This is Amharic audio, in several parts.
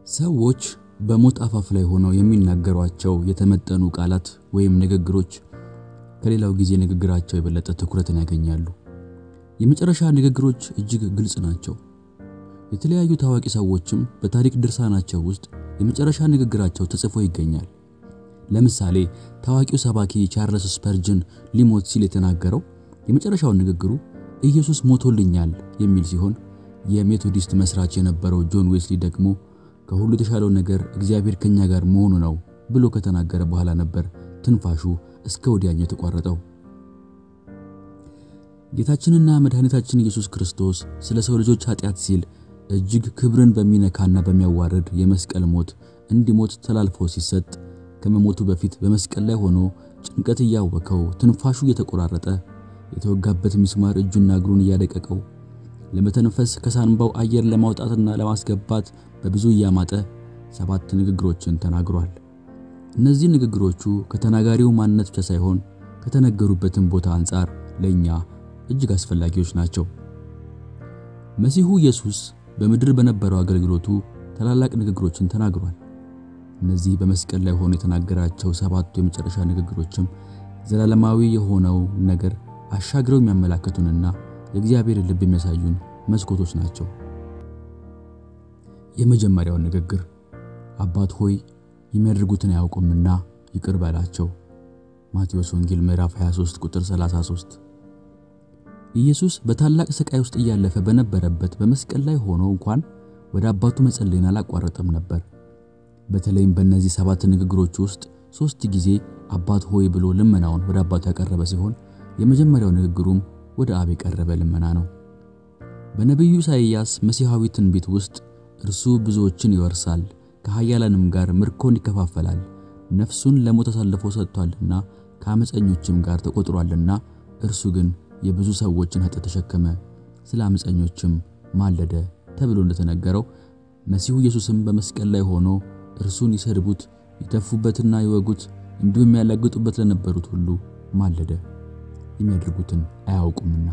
ሰዎች በሞት አፋፍ ላይ ሆነው የሚናገሯቸው የተመጠኑ ቃላት ወይም ንግግሮች ከሌላው ጊዜ ንግግራቸው የበለጠ ትኩረትን ያገኛሉ። የመጨረሻ ንግግሮች እጅግ ግልጽ ናቸው። የተለያዩ ታዋቂ ሰዎችም በታሪክ ድርሳናቸው ውስጥ የመጨረሻ ንግግራቸው ተጽፎ ይገኛል። ለምሳሌ ታዋቂው ሰባኪ ቻርለስ ስፐርጅን ሊሞት ሲል የተናገረው የመጨረሻው ንግግሩ ኢየሱስ ሞቶልኛል የሚል ሲሆን የሜቶዲስት መስራች የነበረው ጆን ዌስሊ ደግሞ ከሁሉ የተሻለው ነገር እግዚአብሔር ከኛ ጋር መሆኑ ነው ብሎ ከተናገረ በኋላ ነበር ትንፋሹ እስከ ወዲያኛው የተቋረጠው። ጌታችንና መድኃኒታችን ኢየሱስ ክርስቶስ ስለ ሰው ልጆች ኃጢአት ሲል እጅግ ክብርን በሚነካና በሚያዋርድ የመስቀል ሞት እንዲሞት ተላልፎ ሲሰጥ ከመሞቱ በፊት በመስቀል ላይ ሆኖ ጭንቀት እያወከው ትንፋሹ እየተቆራረጠ የተወጋበት ሚስማር እጁና እግሩን እያደቀቀው ለመተንፈስ ከሳንባው አየር ለማውጣትና ለማስገባት በብዙ እያማጠ ሰባት ንግግሮችን ተናግሯል። እነዚህ ንግግሮቹ ከተናጋሪው ማንነት ብቻ ሳይሆን ከተነገሩበትም ቦታ አንጻር ለእኛ እጅግ አስፈላጊዎች ናቸው። መሲሁ ኢየሱስ በምድር በነበረው አገልግሎቱ ታላላቅ ንግግሮችን ተናግሯል። እነዚህ በመስቀል ላይ ሆኖ የተናገራቸው ሰባቱ የመጨረሻ ንግግሮችም ዘላለማዊ የሆነው ነገር አሻግረው የሚያመላክቱንና የእግዚአብሔር ልብ የሚያሳዩን መስኮቶች ናቸው። የመጀመሪያው ንግግር አባት ሆይ የሚያደርጉትን አያውቁምና ይቅር በላቸው። ማቴዎስ ወንጌል ምዕራፍ 23 ቁጥር 33። ኢየሱስ በታላቅ ስቃይ ውስጥ እያለፈ በነበረበት በመስቀል ላይ ሆኖ እንኳን ወደ አባቱ መጸለይን አላቋረጠም ነበር። በተለይም በእነዚህ ሰባት ንግግሮች ውስጥ ሶስት ጊዜ አባት ሆይ ብሎ ልመናውን ወደ አባቱ ያቀረበ ሲሆን የመጀመሪያው ንግግሩም ወደ አብ የቀረበ ልመና ነው። በነቢዩ ኢሳይያስ መሲሐዊ ትንቢት ውስጥ እርሱ ብዙዎችን ይወርሳል፣ ከኃያላንም ጋር ምርኮን ይከፋፈላል፣ ነፍሱን ለሞት አሳልፎ ሰጥቷልና ከአመፀኞችም ጋር ተቆጥሯልና፣ እርሱ ግን የብዙ ሰዎችን ኃጢአት ተሸከመ፣ ስለ አመፀኞችም ማለደ ተብሎ እንደተነገረው መሲሁ ኢየሱስም በመስቀል ላይ ሆኖ እርሱን ይሰድቡት ይተፉበትና ይወጉት እንዲሁም ያላግጡበት ለነበሩት ሁሉ ማለደ፣ የሚያደርጉትን አያውቁምና።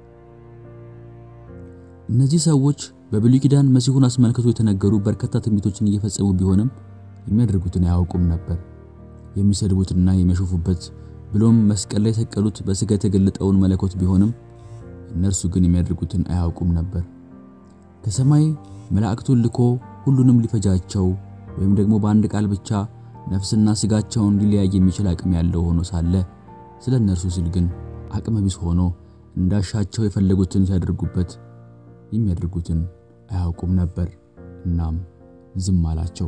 እነዚህ ሰዎች በብሉይ ኪዳን መሲሁን አስመልክቶ የተነገሩ በርካታ ትንቢቶችን እየፈጸሙ ቢሆንም የሚያደርጉትን አያውቁም ነበር። የሚሰድቡትና የሚያሾፉበት ብሎም መስቀል ላይ የሰቀሉት በሥጋ የተገለጠውን መለኮት ቢሆንም እነርሱ ግን የሚያደርጉትን አያውቁም ነበር። ከሰማይ መላእክቱን ልኮ ሁሉንም ሊፈጃቸው ወይም ደግሞ በአንድ ቃል ብቻ ነፍስና ሥጋቸውን ሊለያይ የሚችል አቅም ያለው ሆኖ ሳለ ስለ እነርሱ ሲል ግን አቅመ ቢስ ሆኖ እንዳሻቸው የፈለጉትን ሲያደርጉበት የሚያደርጉትን አያውቁም ነበር። እናም ዝም አላቸው።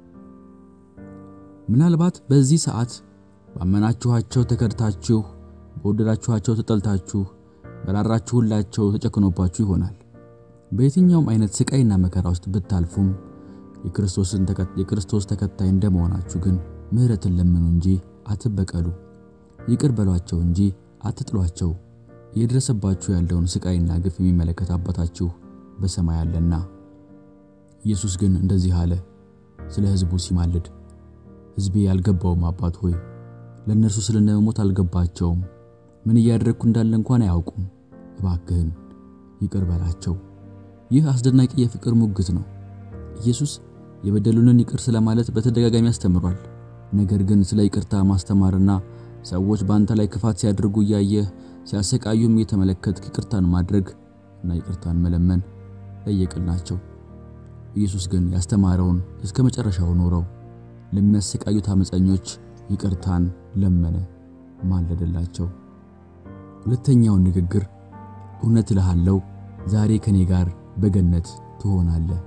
ምናልባት በዚህ ሰዓት ባመናችኋቸው ተከድታችሁ፣ በወደዳችኋቸው ተጠልታችሁ፣ በራራችሁላቸው ተጨክኖባችሁ ይሆናል። በየትኛውም አይነት ስቃይና መከራ ውስጥ ብታልፉም የክርስቶስ ተከታይ እንደመሆናችሁ ግን ምሕረትን ለምኑ እንጂ አትበቀሉ። ይቅር በሏቸው እንጂ አትጥሏቸው። እየደረሰባችሁ ያለውን ስቃይና ግፍ የሚመለከት አባታችሁ በሰማይ አለና። ኢየሱስ ግን እንደዚህ አለ ስለ ሕዝቡ ሲማልድ፣ ሕዝቤ ያልገባውም አባት ሆይ ለእነርሱ ስለ እኔ መሞት አልገባቸውም፣ ምን እያደረግኩ እንዳለ እንኳን አያውቁም። እባክህን ይቅር በላቸው። ይህ አስደናቂ የፍቅር ሙግት ነው። ኢየሱስ የበደሉንን ይቅር ስለማለት በተደጋጋሚ አስተምሯል። ነገር ግን ስለ ይቅርታ ማስተማርና ሰዎች በአንተ ላይ ክፋት ሲያደርጉ እያየህ ሲያሰቃዩም እየተመለከትክ ይቅርታን ማድረግ እና ይቅርታን መለመን ለየቅል ናቸው። ኢየሱስ ግን ያስተማረውን እስከ መጨረሻው ኖረው ለሚያሰቃዩት አመፀኞች ይቅርታን ለመነ፣ ማለደላቸው። ሁለተኛውን ንግግር እውነት እልሃለሁ ዛሬ ከኔ ጋር በገነት ትሆናለህ።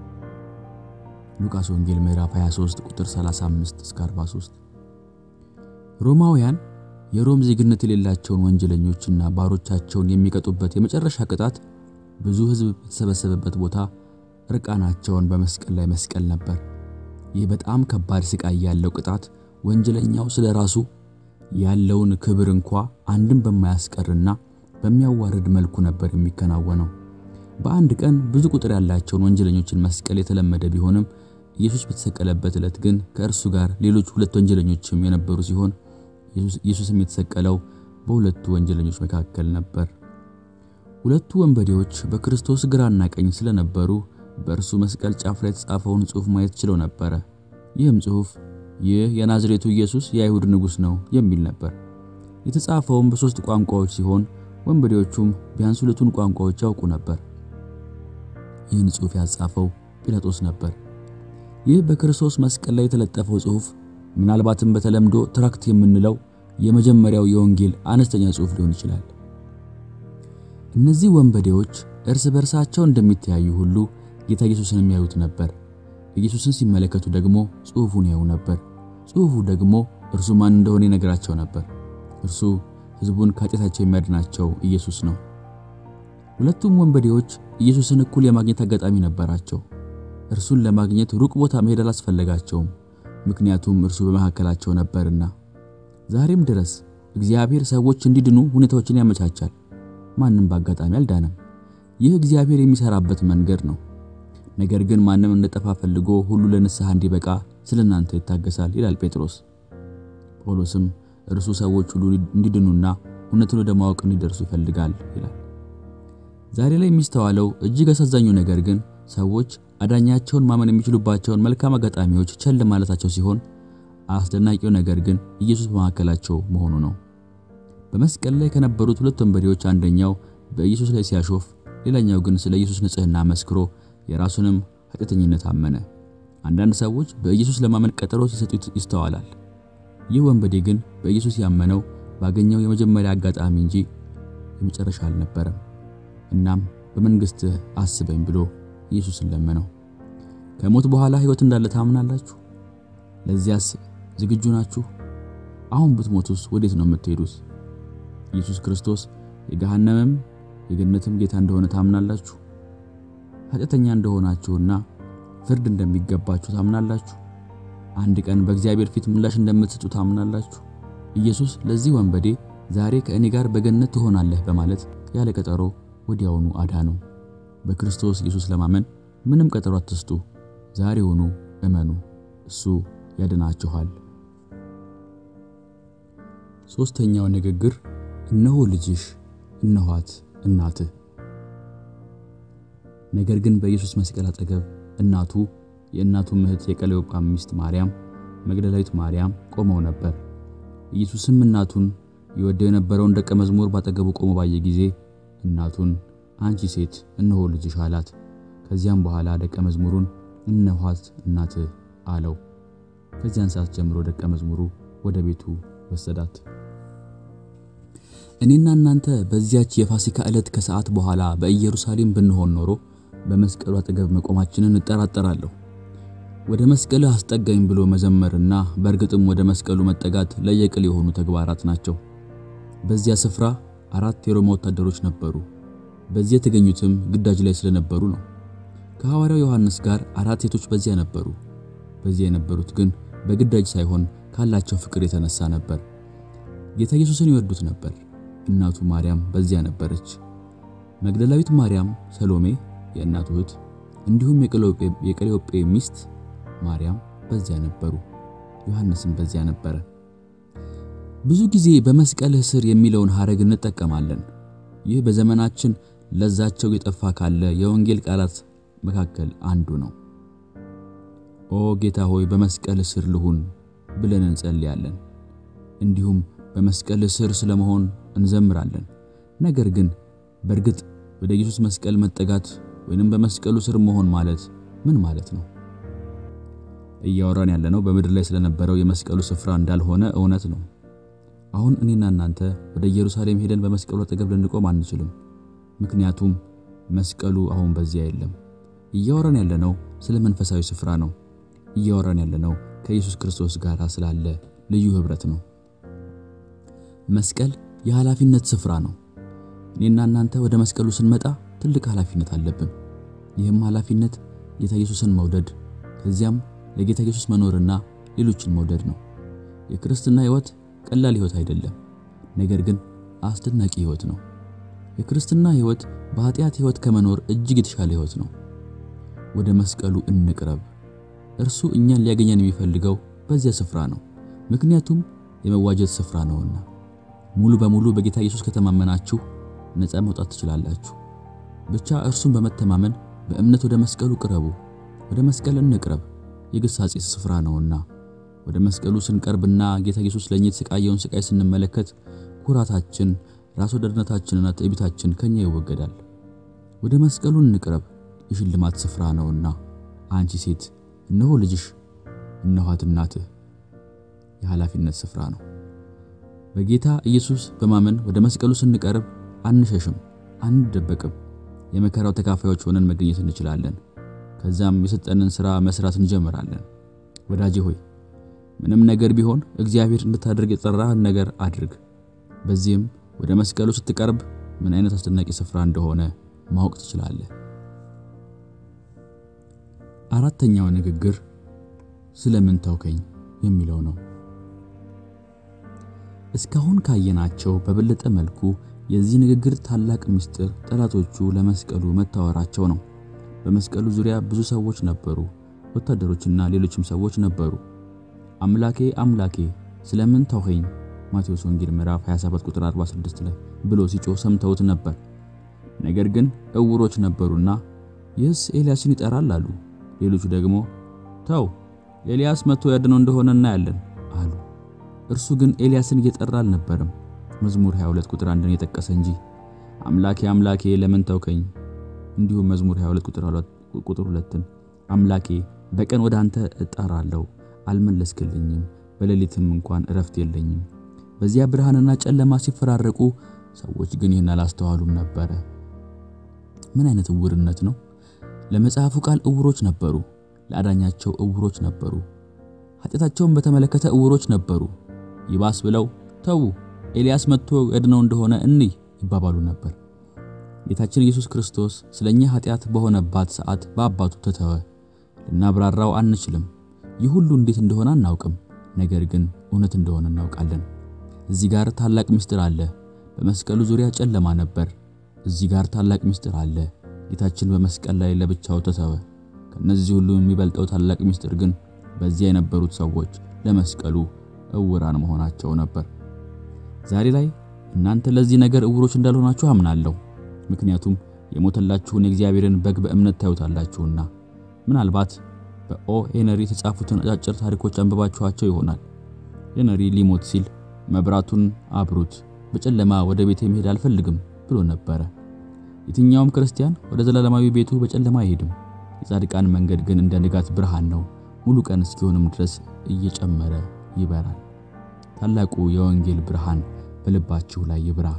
ሉቃስ ወንጌል ምዕራፍ 23 ቁጥር 35 እስከ 43። ሮማውያን የሮም ዜግነት የሌላቸውን ወንጀለኞችና ባሮቻቸውን የሚቀጡበት የመጨረሻ ቅጣት ብዙ ሕዝብ በተሰበሰበበት ቦታ እርቃናቸውን በመስቀል ላይ መስቀል ነበር። ይህ በጣም ከባድ ስቃይ ያለው ቅጣት ወንጀለኛው ስለ ራሱ ያለውን ክብር እንኳ አንድም በማያስቀርና በሚያዋርድ መልኩ ነበር የሚከናወነው። በአንድ ቀን ብዙ ቁጥር ያላቸውን ወንጀለኞችን መስቀል የተለመደ ቢሆንም ኢየሱስ በተሰቀለበት ዕለት ግን ከእርሱ ጋር ሌሎች ሁለት ወንጀለኞችም የነበሩ ሲሆን ኢየሱስም የተሰቀለው በሁለቱ ወንጀለኞች መካከል ነበር። ሁለቱ ወንበዴዎች በክርስቶስ ግራና ቀኝ ስለነበሩ በእርሱ መስቀል ጫፍ ላይ የተጻፈውን ጽሑፍ ማየት ችለው ነበረ። ይህም ጽሑፍ ይህ የናዝሬቱ ኢየሱስ የአይሁድ ንጉሥ ነው የሚል ነበር። የተጻፈውም በሦስት ቋንቋዎች ሲሆን ወንበዴዎቹም ቢያንስ ሁለቱን ቋንቋዎች ያውቁ ነበር። ይህን ጽሑፍ ያጻፈው ጲላጦስ ነበር። ይህ በክርስቶስ መስቀል ላይ የተለጠፈው ጽሑፍ ምናልባትም በተለምዶ ትራክት የምንለው የመጀመሪያው የወንጌል አነስተኛ ጽሑፍ ሊሆን ይችላል። እነዚህ ወንበዴዎች እርስ በርሳቸው እንደሚተያዩ ሁሉ ጌታ ኢየሱስን የሚያዩት ነበር። ኢየሱስን ሲመለከቱ ደግሞ ጽሑፉን ያዩ ነበር። ጽሑፉ ደግሞ እርሱ ማን እንደሆነ ይነግራቸው ነበር። እርሱ ሕዝቡን ከኃጢአታቸው የሚያድናቸው ኢየሱስ ነው። ሁለቱም ወንበዴዎች ኢየሱስን እኩል የማግኘት አጋጣሚ ነበራቸው። እርሱን ለማግኘት ሩቅ ቦታ መሄድ አላስፈለጋቸውም፣ ምክንያቱም እርሱ በመካከላቸው ነበርና። ዛሬም ድረስ እግዚአብሔር ሰዎች እንዲድኑ ሁኔታዎችን ያመቻቻል። ማንም በአጋጣሚ አልዳነም። ይህ እግዚአብሔር የሚሰራበት መንገድ ነው። ነገር ግን ማንም እንደጠፋ ፈልጎ ሁሉ ለንስሐ እንዲበቃ ስለ እናንተ ይታገሳል ይላል ጴጥሮስ። ጳውሎስም እርሱ ሰዎች ሁሉ እንዲድኑና እውነትን ወደ ማወቅ እንዲደርሱ ይፈልጋል ይላል። ዛሬ ላይ የሚስተዋለው እጅግ አሳዛኙ ነገር ግን ሰዎች አዳኛቸውን ማመን የሚችሉባቸውን መልካም አጋጣሚዎች ቸል ማለታቸው ሲሆን አስደናቂው ነገር ግን ኢየሱስ በመካከላቸው መሆኑ ነው። በመስቀል ላይ ከነበሩት ሁለት ወንበዴዎች አንደኛው በኢየሱስ ላይ ሲያሾፍ፣ ሌላኛው ግን ስለ ኢየሱስ ንጽሕና መስክሮ የራሱንም ኃጢአተኝነት አመነ። አንዳንድ ሰዎች በኢየሱስ ለማመን ቀጠሮ ሲሰጡት ይስተዋላል። ይህ ወንበዴ ግን በኢየሱስ ያመነው ባገኘው የመጀመሪያ አጋጣሚ እንጂ የመጨረሻ አልነበረም። እናም በመንግሥትህ አስበኝ ብሎ ኢየሱስን ለመነው። ከሞት በኋላ ሕይወት እንዳለ ታምናላችሁ? ለዚያስ ዝግጁ ናችሁ? አሁን ብትሞቱስ ወዴት ነው የምትሄዱት? ኢየሱስ ክርስቶስ የገሃነምም የገነትም ጌታ እንደሆነ ታምናላችሁ? ኃጢአተኛ እንደሆናችሁና ፍርድ እንደሚገባችሁ ታምናላችሁ? አንድ ቀን በእግዚአብሔር ፊት ምላሽ እንደምትሰጡ ታምናላችሁ? ኢየሱስ ለዚህ ወንበዴ ዛሬ ከእኔ ጋር በገነት ትሆናለህ በማለት ያለ ቀጠሮ ወዲያውኑ አዳነው። በክርስቶስ ኢየሱስ ለማመን ምንም ቀጠሮ አትስጡ። ዛሬውኑ እመኑ፣ እሱ ያድናችኋል። ሦስተኛው ንግግር እነሆ ልጅሽ፣ እነኋት እናትህ። ነገር ግን በኢየሱስ መስቀል አጠገብ እናቱ፣ የእናቱ እህት የቀለዮጳ ሚስት ማርያም፣ መግደላዊት ማርያም ቆመው ነበር። ኢየሱስም እናቱን ይወደው የነበረውን ደቀ መዝሙር ባጠገቡ ቆሞ ባየ ጊዜ እናቱን አንቺ ሴት እነሆ ልጅሽ አላት። ከዚያም በኋላ ደቀ መዝሙሩን እነኋት እናትህ አለው። ከዚያን ሰዓት ጀምሮ ደቀ መዝሙሩ ወደ ቤቱ ወሰዳት። እኔና እናንተ በዚያች የፋሲካ ዕለት ከሰዓት በኋላ በኢየሩሳሌም ብንሆን ኖሮ በመስቀሉ አጠገብ መቆማችንን እጠራጠራለሁ። ወደ መስቀልህ አስጠጋኝ ብሎ መዘመርና በእርግጥም ወደ መስቀሉ መጠጋት ለየቅል የሆኑ ተግባራት ናቸው። በዚያ ስፍራ አራት የሮማ ወታደሮች ነበሩ። በዚያ የተገኙትም ግዳጅ ላይ ስለነበሩ ነው። ከሐዋርያው ዮሐንስ ጋር አራት ሴቶች በዚያ ነበሩ። በዚያ የነበሩት ግን በግዳጅ ሳይሆን ካላቸው ፍቅር የተነሳ ነበር። ጌታ ኢየሱስን ይወዱት ነበር። እናቱ ማርያም በዚያ ነበረች። መግደላዊት ማርያም፣ ሰሎሜ የእናቱ እህት፣ እንዲሁም የቀሌዮጴ ሚስት ማርያም በዚያ ነበሩ። ዮሐንስም በዚያ ነበረ። ብዙ ጊዜ በመስቀልህ ስር የሚለውን ሐረግ እንጠቀማለን። ይህ በዘመናችን ለዛቸው የጠፋ ካለ የወንጌል ቃላት መካከል አንዱ ነው። ኦ ጌታ ሆይ በመስቀል ስር ልሁን ብለን እንጸልያለን። እንዲሁም በመስቀል ስር ስለመሆን እንዘምራለን። ነገር ግን በእርግጥ ወደ ኢየሱስ መስቀል መጠጋት ወይንም በመስቀሉ ስር መሆን ማለት ምን ማለት ነው? እያወራን ያለነው በምድር ላይ ስለነበረው የመስቀሉ ስፍራ እንዳልሆነ እውነት ነው። አሁን እኔና እናንተ ወደ ኢየሩሳሌም ሄደን በመስቀሉ አጠገብ ልንቆም አንችልም። ምክንያቱም መስቀሉ አሁን በዚያ የለም። እያወራን ያለነው ስለ መንፈሳዊ ስፍራ ነው። እያወራን ያለነው ከኢየሱስ ክርስቶስ ጋር ስላለ ልዩ ኅብረት ነው። መስቀል የኃላፊነት ስፍራ ነው። እኔና እናንተ ወደ መስቀሉ ስንመጣ ትልቅ ኃላፊነት አለብን። ይህም ኃላፊነት ጌታ ኢየሱስን መውደድ ከዚያም ለጌታ ኢየሱስ መኖርና ሌሎችን መውደድ ነው። የክርስትና ሕይወት ቀላል ሕይወት አይደለም፣ ነገር ግን አስደናቂ ሕይወት ነው። የክርስትና ሕይወት በኃጢአት ሕይወት ከመኖር እጅግ የተሻለ ሕይወት ነው። ወደ መስቀሉ እንቅረብ። እርሱ እኛን ሊያገኘን የሚፈልገው በዚያ ስፍራ ነው፣ ምክንያቱም የመዋጀት ስፍራ ነውና። ሙሉ በሙሉ በጌታ ኢየሱስ ከተማመናችሁ ነፃ መውጣት ትችላላችሁ። ብቻ እርሱን በመተማመን በእምነት ወደ መስቀሉ ቅረቡ። ወደ መስቀል እንቅረብ፣ የግሳጼ ስፍራ ነውና። ወደ መስቀሉ ስንቀርብና ጌታ ኢየሱስ ለእኛ የተሰቃየውን ስቃይ ስንመለከት ኩራታችን፣ ራስ ወዳድነታችንና ትዕቢታችን ከኛ ይወገዳል። ወደ መስቀሉ እንቅረብ፣ የሽልማት ስፍራ ነውና። አንቺ ሴት እነሆ ልጅሽ፣ እነኋት እናትህ። የኃላፊነት ስፍራ ነው። በጌታ ኢየሱስ በማመን ወደ መስቀሉ ስንቀርብ አንሸሽም፣ አንደበቅም። የመከራው ተካፋዮች ሆነን መገኘት እንችላለን። ከዛም የሰጠንን ሥራ መስራት እንጀምራለን። ወዳጄ ሆይ ምንም ነገር ቢሆን እግዚአብሔር እንድታደርግ የጠራህን ነገር አድርግ። በዚህም ወደ መስቀሉ ስትቀርብ ምን አይነት አስደናቂ ስፍራ እንደሆነ ማወቅ ትችላለህ። አራተኛው ንግግር ስለምን ተውከኝ የሚለው ነው። እስካሁን ካየናቸው በበለጠ መልኩ የዚህ ንግግር ታላቅ ምስጢር ጠላቶቹ ለመስቀሉ መታወራቸው ነው። በመስቀሉ ዙሪያ ብዙ ሰዎች ነበሩ፣ ወታደሮችና ሌሎችም ሰዎች ነበሩ። አምላኬ አምላኬ ስለምን ተውኸኝ ማቴዎስ ወንጌል ምዕራፍ 27 ቁጥር 46 ላይ ብሎ ሲጮህ ሰምተውት ነበር። ነገር ግን እውሮች ነበሩና ይህስ ኤልያስን ይጠራል አሉ። ሌሎቹ ደግሞ ተው ኤልያስ መጥቶ ያድነው እንደሆነ እናያለን አሉ። እርሱ ግን ኤልያስን እየጠራ አልነበረም። መዝሙር 22 ቁጥር 1ን የጠቀሰ እንጂ አምላኬ አምላኬ ለምን ተውከኝ። እንዲሁም መዝሙር 22 ቁጥር 2 ቁጥር 2ን አምላኬ በቀን ወደ አንተ እጠራለሁ አልመለስክልኝም፣ በሌሊትም እንኳን እረፍት የለኝም። በዚያ ብርሃንና ጨለማ ሲፈራረቁ ሰዎች ግን ይህን አላስተዋሉም ነበረ። ምን አይነት እውርነት ነው! ለመጽሐፉ ቃል እውሮች ነበሩ፣ ለአዳኛቸው እውሮች ነበሩ፣ ኃጢአታቸውን በተመለከተ እውሮች ነበሩ። ይባስ ብለው ተዉ ኤልያስ መጥቶ ያድነው እንደሆነ እንይ ይባባሉ ነበር። ጌታችን ኢየሱስ ክርስቶስ ስለኛ ኃጢአት በሆነባት ሰዓት በአባቱ ተተወ። ልናብራራው አንችልም። ይህ ሁሉ እንዴት እንደሆነ አናውቅም። ነገር ግን እውነት እንደሆነ እናውቃለን። እዚህ ጋር ታላቅ ምስጢር አለ። በመስቀሉ ዙሪያ ጨለማ ነበር። እዚህ ጋር ታላቅ ምስጢር አለ። ጌታችን በመስቀል ላይ ለብቻው ተተወ። ከነዚህ ሁሉ የሚበልጠው ታላቅ ምስጢር ግን በዚያ የነበሩት ሰዎች ለመስቀሉ እውራን መሆናቸው ነበር። ዛሬ ላይ እናንተ ለዚህ ነገር እውሮች እንዳልሆናችሁ አምናለሁ። ምክንያቱም የሞተላችሁን የእግዚአብሔርን በግ በእምነት ታዩታላችሁና። ምናልባት በኦ ሄነሪ የተጻፉትን አጫጭር ታሪኮች አንብባችኋቸው ይሆናል። ሄነሪ ሊሞት ሲል መብራቱን አብሩት፣ በጨለማ ወደ ቤቴ መሄድ አልፈልግም ብሎ ነበረ። የትኛውም ክርስቲያን ወደ ዘላለማዊ ቤቱ በጨለማ አይሄድም። የጻድቃን መንገድ ግን እንደ ንጋት ብርሃን ነው፣ ሙሉ ቀን እስኪሆንም ድረስ እየጨመረ ይበራል። ታላቁ የወንጌል ብርሃን በልባችሁ ላይ ይብራ።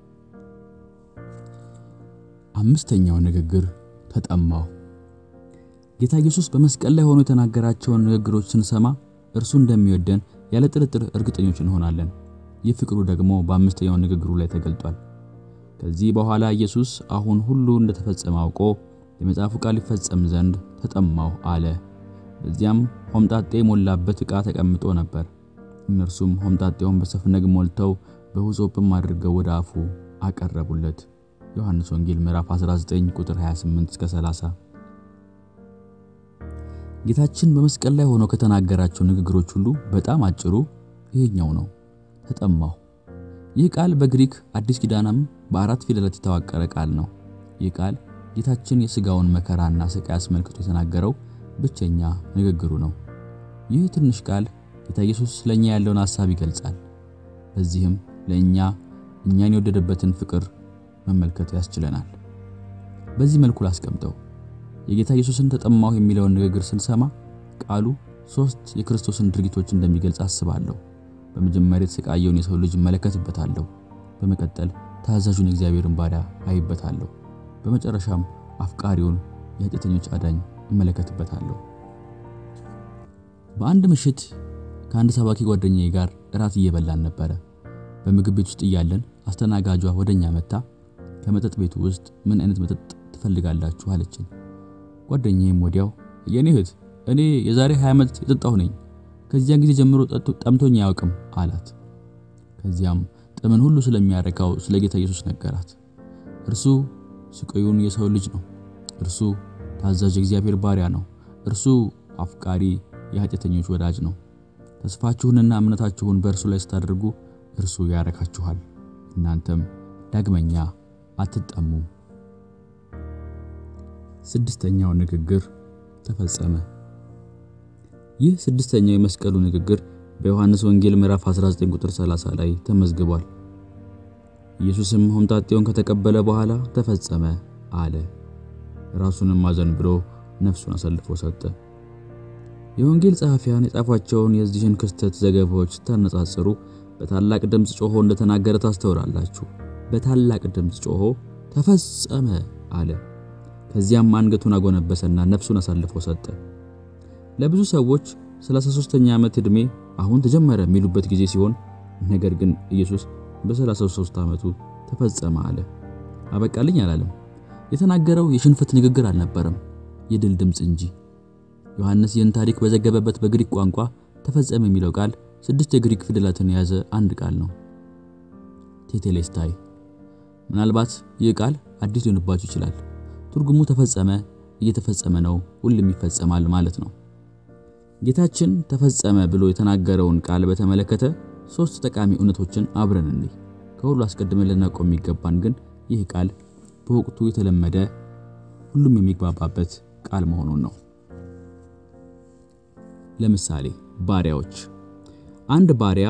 አምስተኛው ንግግር ተጠማሁ። ጌታ ኢየሱስ በመስቀል ላይ ሆኖ የተናገራቸውን ንግግሮች ስንሰማ እርሱ እንደሚወደን ያለ ጥርጥር እርግጠኞች እንሆናለን። ይህ ፍቅሩ ደግሞ በአምስተኛው ንግግሩ ላይ ተገልጧል። ከዚህ በኋላ ኢየሱስ አሁን ሁሉ እንደተፈጸመ አውቆ የመጽሐፉ ቃል ይፈጸም ዘንድ ተጠማሁ አለ። በዚያም ሆምጣጤ የሞላበት ዕቃ ተቀምጦ ነበር። እነርሱም ሆምጣጤውን በሰፍነግ ሞልተው በሁሶጵም አድርገው ወደ አፉ አቀረቡለት። ዮሐንስ ወንጌል ምዕራፍ 19 ቁጥር 28 እስከ 30። ጌታችን በመስቀል ላይ ሆኖ ከተናገራቸው ንግግሮች ሁሉ በጣም አጭሩ ይሄኛው ነው፣ ተጠማሁ። ይህ ቃል በግሪክ አዲስ ኪዳንም በአራት ፊደላት የተዋቀረ ቃል ነው። ይህ ቃል ጌታችን የሥጋውን መከራና ስቃይ አስመልክቶ የተናገረው ብቸኛ ንግግሩ ነው። ይህ ትንሽ ቃል ጌታ ኢየሱስ ለእኛ ያለውን ሐሳብ ይገልጻል። በዚህም ለእኛ እኛን የወደደበትን ፍቅር መመልከት ያስችለናል። በዚህ መልኩ ላስቀምጠው። የጌታ ኢየሱስን ተጠማሁ የሚለውን ንግግር ስንሰማ ቃሉ ሶስት የክርስቶስን ድርጊቶች እንደሚገልጽ አስባለሁ። በመጀመሪያ የተሰቃየውን የሰው ልጅ እመለከትበታለሁ። በመቀጠል ታዛዡን የእግዚአብሔርን ባሪያ አይበታለሁ። በመጨረሻም አፍቃሪውን የኃጢአተኞች አዳኝ እመለከትበታለሁ። በአንድ ምሽት ከአንድ ሰባኪ ጓደኛዬ ጋር እራት እየበላን ነበረ። በምግብ ቤት ውስጥ እያለን አስተናጋጇ ወደኛ መጣ። ከመጠጥ ቤቱ ውስጥ ምን አይነት መጠጥ ትፈልጋላችሁ አለችን። ጓደኛዬም ወዲያው የኔ እህት እኔ የዛሬ 20 ዓመት የጠጣሁ ነኝ፣ ከዚያን ጊዜ ጀምሮ ጠምቶኝ አያውቅም አላት። ከዚያም ጥምን ሁሉ ስለሚያረካው ስለ ጌታ ኢየሱስ ነገራት። እርሱ ስቃዩን የሰው ልጅ ነው። እርሱ ታዛዥ እግዚአብሔር ባሪያ ነው። እርሱ አፍቃሪ የኃጢአተኞች ወዳጅ ነው። ተስፋችሁንና እምነታችሁን በእርሱ ላይ ስታደርጉ እርሱ ያረካችኋል፣ እናንተም ዳግመኛ አትጠሙም። ስድስተኛው ንግግር ተፈጸመ። ይህ ስድስተኛው የመስቀሉ ንግግር በዮሐንስ ወንጌል ምዕራፍ 19 ቁጥር 30 ላይ ተመዝግቧል። ኢየሱስም ሆምጣጤውን ከተቀበለ በኋላ ተፈጸመ አለ። ራሱንም አዘንብሎ ነፍሱን አሳልፎ ሰጠ። የወንጌል ጸሐፊያን የጻፏቸውን የዚህን ክስተት ዘገባዎች ስታነጻጽሩ በታላቅ ድምፅ ጮሆ እንደተናገረ ታስተውላላችሁ። በታላቅ ድምፅ ጮሆ ተፈጸመ አለ። ከዚያም አንገቱን አጎነበሰና ነፍሱን አሳልፎ ሰጠ። ለብዙ ሰዎች 33ኛ ዓመት ዕድሜ አሁን ተጀመረ የሚሉበት ጊዜ ሲሆን ነገር ግን ኢየሱስ በ33 ዓመቱ ተፈጸመ አለ። አበቃልኝ አላለም። የተናገረው የሽንፈት ንግግር አልነበረም፣ የድል ድምፅ እንጂ። ዮሐንስ ይህን ታሪክ በዘገበበት በግሪክ ቋንቋ ተፈጸመ የሚለው ቃል ስድስት የግሪክ ፊደላትን የያዘ አንድ ቃል ነው፣ ቴቴሌስታይ። ምናልባት ይህ ቃል አዲስ ሊሆንባችሁ ይችላል። ትርጉሙ ተፈጸመ፣ እየተፈጸመ ነው፣ ሁሉም ይፈጸማል ማለት ነው። ጌታችን ተፈጸመ ብሎ የተናገረውን ቃል በተመለከተ ሶስት ጠቃሚ እውነቶችን አብረን እንይ። ከሁሉ አስቀድመን ልናውቀው የሚገባን ግን ይህ ቃል በወቅቱ የተለመደ ሁሉም የሚግባባበት ቃል መሆኑን ነው። ለምሳሌ ባሪያዎች፣ አንድ ባሪያ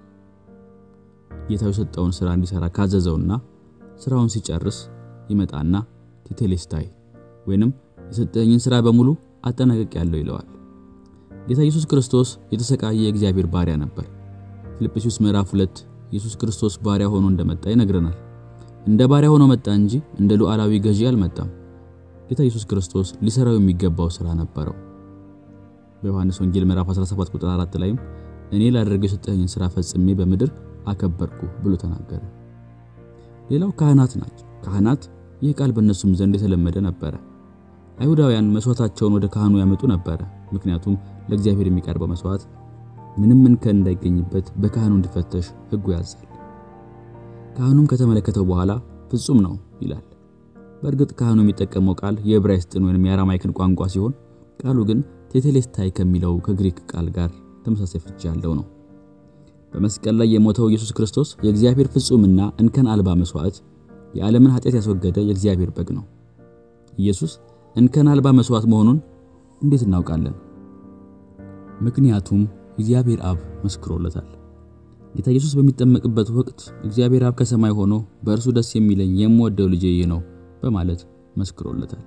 ጌታው የሰጠውን ስራ እንዲሰራ ካዘዘውና ስራውን ሲጨርስ ይመጣና ቴቴሌስታይ ወይንም የሰጠኝን ስራ በሙሉ አጠናቅቄያለሁ ይለዋል። ጌታ ኢየሱስ ክርስቶስ የተሰቃየ የእግዚአብሔር ባሪያ ነበር። ፊልጵስዩስ ምዕራፍ 2 ኢየሱስ ክርስቶስ ባሪያ ሆኖ እንደመጣ ይነግረናል። እንደ ባሪያ ሆኖ መጣ እንጂ እንደ ሉዓላዊ ገዢ አልመጣም። ጌታ ኢየሱስ ክርስቶስ ሊሰራው የሚገባው ስራ ነበረው። በዮሐንስ ወንጌል ምዕራፍ 17 ቁጥር 4 ላይም እኔ ላደርገው የሰጠኝን ስራ ፈጽሜ በምድር አከበርኩ ብሎ ተናገረ። ሌላው ካህናት ናቸው። ካህናት ይህ ቃል በእነሱም ዘንድ የተለመደ ነበረ። አይሁዳውያን መስዋዕታቸውን ወደ ካህኑ ያመጡ ነበረ። ምክንያቱም ለእግዚአብሔር የሚቀርበው መስዋዕት ምንም እንከን እንዳይገኝበት በካህኑ እንዲፈተሽ ሕጉ ያዛል። ካህኑም ከተመለከተው በኋላ ፍጹም ነው ይላል። በእርግጥ ካህኑ የሚጠቀመው ቃል የዕብራይስጥን ወይም የአራማይክን ቋንቋ ሲሆን ቃሉ ግን ቴቴሌስታይ ከሚለው ከግሪክ ቃል ጋር ተመሳሳይ ፍቺ ያለው ነው። በመስቀል ላይ የሞተው ኢየሱስ ክርስቶስ የእግዚአብሔር ፍጹምና እንከን አልባ መስዋዕት፣ የዓለምን ኃጢአት ያስወገደ የእግዚአብሔር በግ ነው። ኢየሱስ እንከን አልባ መስዋዕት መሆኑን እንዴት እናውቃለን? ምክንያቱም እግዚአብሔር አብ መስክሮለታል። ጌታ ኢየሱስ በሚጠመቅበት ወቅት እግዚአብሔር አብ ከሰማይ ሆኖ በእርሱ ደስ የሚለኝ የምወደው ልጄ ይህ ነው በማለት መስክሮለታል።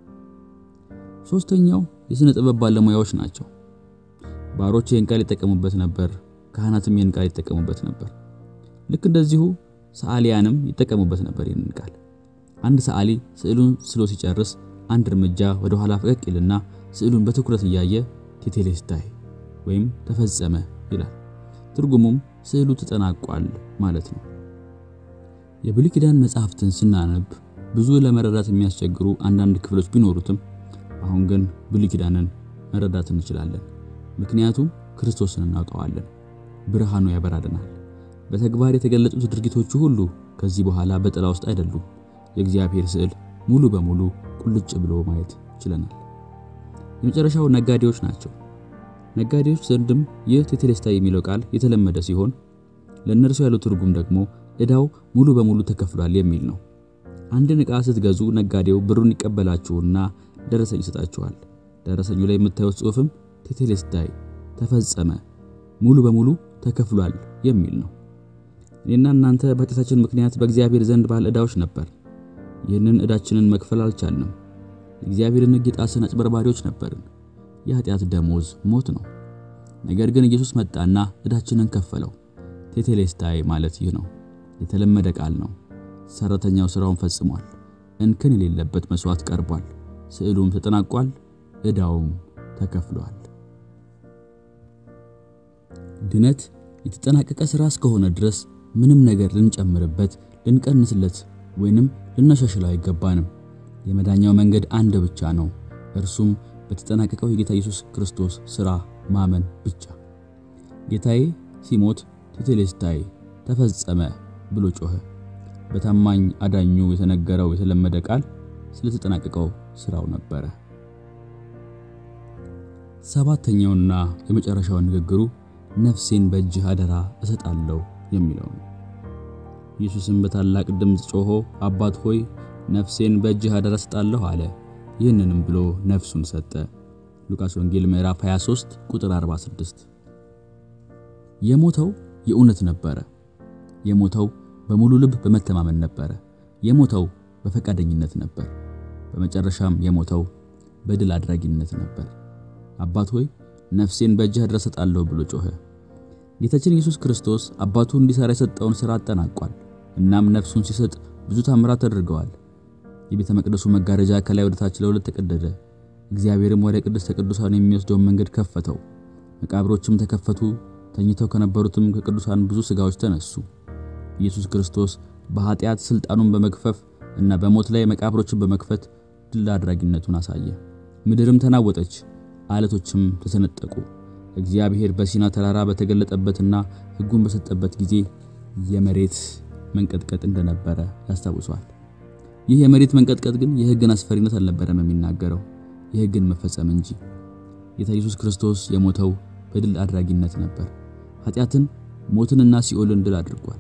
ሶስተኛው የሥነ ጥበብ ባለሙያዎች ናቸው። ባሮች ይህን ቃል ይጠቀሙበት ነበር፣ ካህናትም ይህን ቃል ይጠቀሙበት ነበር። ልክ እንደዚሁ ሰዓሊያንም ይጠቀሙበት ነበር ይህንን ቃል። አንድ ሰዓሊ ስዕሉን ስሎ ሲጨርስ አንድ እርምጃ ወደ ኋላ ፈቀቅ ይልና ስዕሉን በትኩረት እያየ ቴቴሌስታይ ወይም ተፈጸመ ይላል። ትርጉሙም ስዕሉ ተጠናቋል ማለት ነው። የብሉይ ኪዳን መጽሐፍትን ስናነብ ብዙ ለመረዳት የሚያስቸግሩ አንዳንድ ክፍሎች ቢኖሩትም አሁን ግን ብሉይ ኪዳንን መረዳት እንችላለን። ምክንያቱም ክርስቶስን እናውቀዋለን፣ ብርሃኑ ያበራልናል። በተግባር የተገለጹት ድርጊቶቹ ሁሉ ከዚህ በኋላ በጥላ ውስጥ አይደሉም። የእግዚአብሔር ስዕል ሙሉ በሙሉ ቁልጭ ብሎ ማየት ችለናል። የመጨረሻው ነጋዴዎች ናቸው። ነጋዴዎች ዘንድም ይህ ቴቴሌስታይ የሚለው ቃል የተለመደ ሲሆን ለእነርሱ ያለው ትርጉም ደግሞ ዕዳው ሙሉ በሙሉ ተከፍሏል የሚል ነው። አንድን ዕቃ ስትገዙ ነጋዴው ብሩን ይቀበላችሁና ደረሰኝ ይሰጣችኋል። ደረሰኙ ላይ የምታዩት ጽሑፍም ቴቴሌስታይ ተፈጸመ፣ ሙሉ በሙሉ ተከፍሏል የሚል ነው። እኔና እናንተ በኃጢአታችን ምክንያት በእግዚአብሔር ዘንድ ባለ ዕዳዎች ነበር። ይህንን ዕዳችንን መክፈል አልቻልንም። የእግዚአብሔርን ሕግ የጣስን አጭበርባሪዎች ነበርን። የኃጢአት ደሞዝ ሞት ነው። ነገር ግን ኢየሱስ መጣና ዕዳችንን ከፈለው። ቴቴሌስታይ ማለት ይህ ነው። የተለመደ ቃል ነው። ሰራተኛው ስራውን ፈጽሟል። እንከን የሌለበት መስዋዕት ቀርቧል። ስዕሉም ተጠናቋል። ዕዳውም ተከፍሏል። ድነት የተጠናቀቀ ስራ እስከሆነ ድረስ ምንም ነገር ልንጨምርበት፣ ልንቀንስለት ወይንም ልናሻሽለው አይገባንም። የመዳኛው መንገድ አንድ ብቻ ነው። እርሱም በተጠናቀቀው የጌታ ኢየሱስ ክርስቶስ ሥራ ማመን ብቻ። ጌታዬ ሲሞት ቴቴሌስታይ ተፈጸመ ብሎ ጮኸ። በታማኝ አዳኙ የተነገረው የተለመደ ቃል ስለተጠናቀቀው ሥራው ነበረ። ሰባተኛውና የመጨረሻው ንግግሩ ነፍሴን በእጅህ አደራ እሰጣለሁ የሚለው ነው። ኢየሱስም በታላቅ ድምፅ ጮሆ አባት ሆይ ነፍሴን በእጅህ አደራ እሰጣለሁ አለ። ይህንንም ብሎ ነፍሱን ሰጠ። ሉቃስ ወንጌል ምዕራፍ 23 ቁጥር 46። የሞተው የእውነት ነበረ። የሞተው በሙሉ ልብ በመተማመን ነበረ። የሞተው በፈቃደኝነት ነበር። በመጨረሻም የሞተው በድል አድራጊነት ነበር። አባት ሆይ ነፍሴን በእጅህ አደራ እሰጣለሁ ብሎ ጮኸ። ጌታችን ኢየሱስ ክርስቶስ አባቱ እንዲሰራ የሰጠውን ሥራ አጠናቋል። እናም ነፍሱን ሲሰጥ ብዙ ታምራት ተደርገዋል። የቤተ መቅደሱ መጋረጃ ከላይ ወደ ታች ለሁለት ተቀደደ። እግዚአብሔርም ወደ ቅድስተ ቅዱሳን የሚወስደውን መንገድ ከፈተው። መቃብሮችም ተከፈቱ። ተኝተው ከነበሩትም ከቅዱሳን ብዙ ሥጋዎች ተነሱ። ኢየሱስ ክርስቶስ በኃጢአት ሥልጣኑን በመግፈፍ እና በሞት ላይ መቃብሮችን በመክፈት ድል አድራጊነቱን አሳየ። ምድርም ተናወጠች፣ አለቶችም ተሰነጠቁ። እግዚአብሔር በሲና ተራራ በተገለጠበትና ሕጉን በሰጠበት ጊዜ የመሬት መንቀጥቀጥ እንደነበረ ያስታውሷል። ይህ የመሬት መንቀጥቀጥ ግን የሕግን አስፈሪነት አልነበረም የሚናገረው የሕግን መፈጸም እንጂ። ጌታ ኢየሱስ ክርስቶስ የሞተው በድል አድራጊነት ነበር። ኃጢአትን፣ ሞትንና ሲኦልን ድል አድርጓል።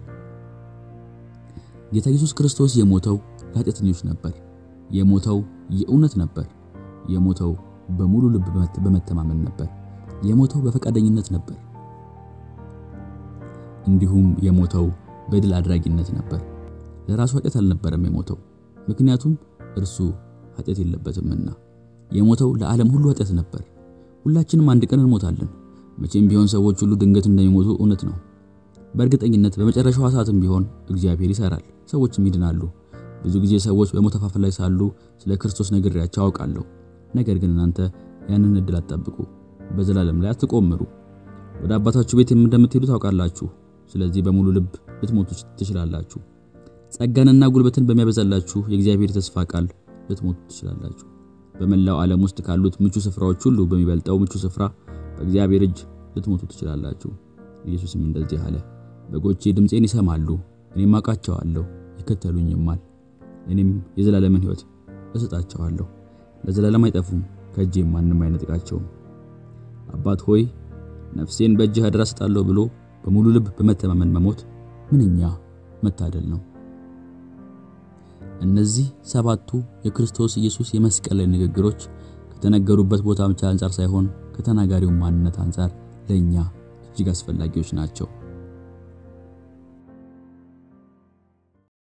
ጌታ ኢየሱስ ክርስቶስ የሞተው ለኃጢአተኞች ነበር። የሞተው የእውነት ነበር። የሞተው በሙሉ ልብ በመተማመን ነበር። የሞተው በፈቃደኝነት ነበር። እንዲሁም የሞተው በድል አድራጊነት ነበር። ለራሱ ኃጢአት አልነበረም የሞተው፣ ምክንያቱም እርሱ ኃጢአት የለበትምና። የሞተው ለዓለም ሁሉ ኃጢአት ነበር። ሁላችንም አንድ ቀን እንሞታለን። መቼም ቢሆን ሰዎች ሁሉ ድንገት እንደሚሞቱ እውነት ነው። በእርግጠኝነት በመጨረሻዋ ሰዓትም ቢሆን እግዚአብሔር ይሰራል፣ ሰዎችም ይድናሉ። ብዙ ጊዜ ሰዎች በሞት አፋፍ ላይ ሳሉ ስለ ክርስቶስ ነግሬያቸው አውቃለሁ። ነገር ግን እናንተ ያንን እድል አትጠብቁ፣ በዘላለም ላይ አትቆምሩ። ወደ አባታችሁ ቤት እንደምትሄዱ ታውቃላችሁ። ስለዚህ በሙሉ ልብ ልትሞቱ ትችላላችሁ። ጸጋንና ጉልበትን በሚያበዛላችሁ የእግዚአብሔር ተስፋ ቃል ልትሞቱ ትችላላችሁ። በመላው ዓለም ውስጥ ካሉት ምቹ ስፍራዎች ሁሉ በሚበልጠው ምቹ ስፍራ በእግዚአብሔር እጅ ልትሞቱ ትችላላችሁ። ኢየሱስም እንደዚህ አለ፣ በጎቼ ድምፄን ይሰማሉ፣ እኔም አውቃቸዋለሁ፣ ይከተሉኝማል። እኔም የዘላለምን ሕይወት እሰጣቸዋለሁ፣ ለዘላለም አይጠፉም፣ ከእጄም ማንም አይነጥቃቸውም። አባት ሆይ ነፍሴን በእጅህ አደራ እሰጣለሁ ብሎ በሙሉ ልብ በመተማመን መሞት ምንኛ መታደል ነው። እነዚህ ሰባቱ የክርስቶስ ኢየሱስ የመስቀል ላይ ንግግሮች ከተነገሩበት ቦታ ብቻ አንጻር ሳይሆን ከተናጋሪው ማንነት አንጻር ለእኛ እጅግ አስፈላጊዎች ናቸው።